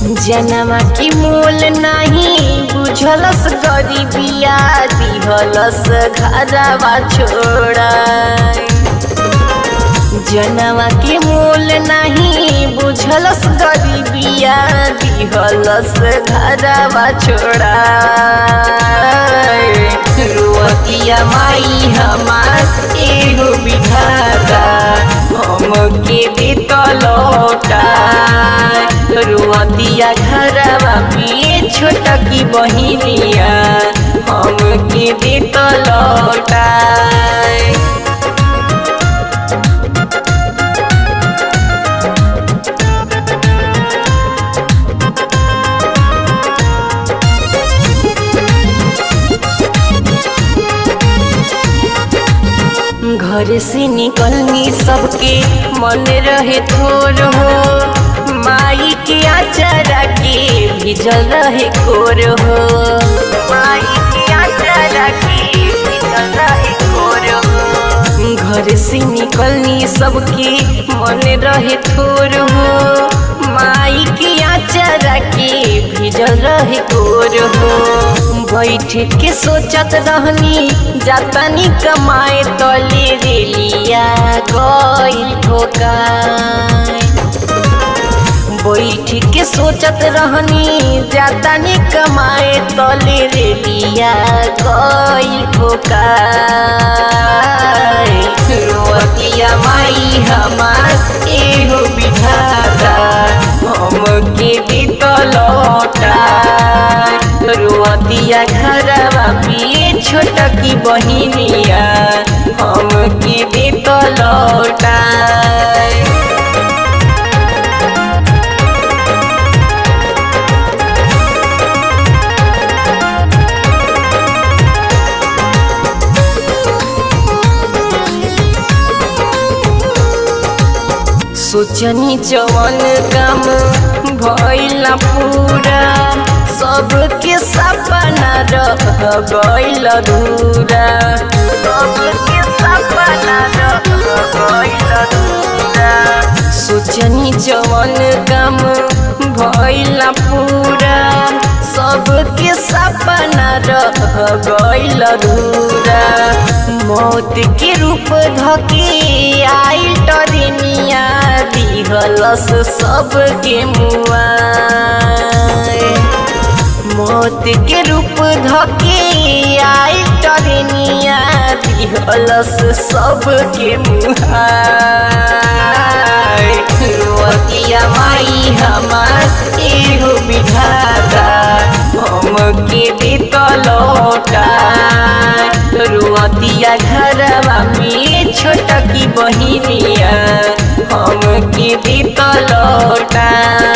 जनवा की मोल नहीं बुझलस गरीबिया दिहलस घरवा छोड़ा जनवा के मोल नहीं बुझलस गरीबिया दिहलस घरवा छोड़ा रुअतिया माई हमार एगो विधाता हमके देत लौटा रुअतिया घरवा पिए छोटा की बहिनिया हमके देत लौटा घर से निकलनी सबके मन रहे थोर हो माई के आचारा के भिजल रहे कोर हो माई के आचारा के भिजल रहे कोर हो घर से निकलनी सबके मन रहे थोर हो माई के आचारा के भिजल रहे कोर हो बैठ के सोचत रहनी जातानी कमाए तले रेलिया गई ठोका बैठ के सोचत रहनी जातानी कमाए तले रेलिया गई ठोका रोतिया माई हमार एगो विधाता हमके बीत लौटा रुअतिया घरवा पिए छोटा की बहिनिया हमके देत लौटा सोचनी जवन काम भइला पूरा सबके सपना रह गइल अधूरा सबके सपना रह गइल अधूरा सोचनी जवन काम भइला पूरा सबके सपना रह गइल अधूरा मौत के रूप धके आइल टरिनिया दिहलस सबके मुआ मौत के रूप धके आई टरनिया दिहलस सबके मुहातिया माई हमार एगो विधाता हमके देत लौटा रुअतिया घरवा में छोटा की बहिनिया हमके देत लौटा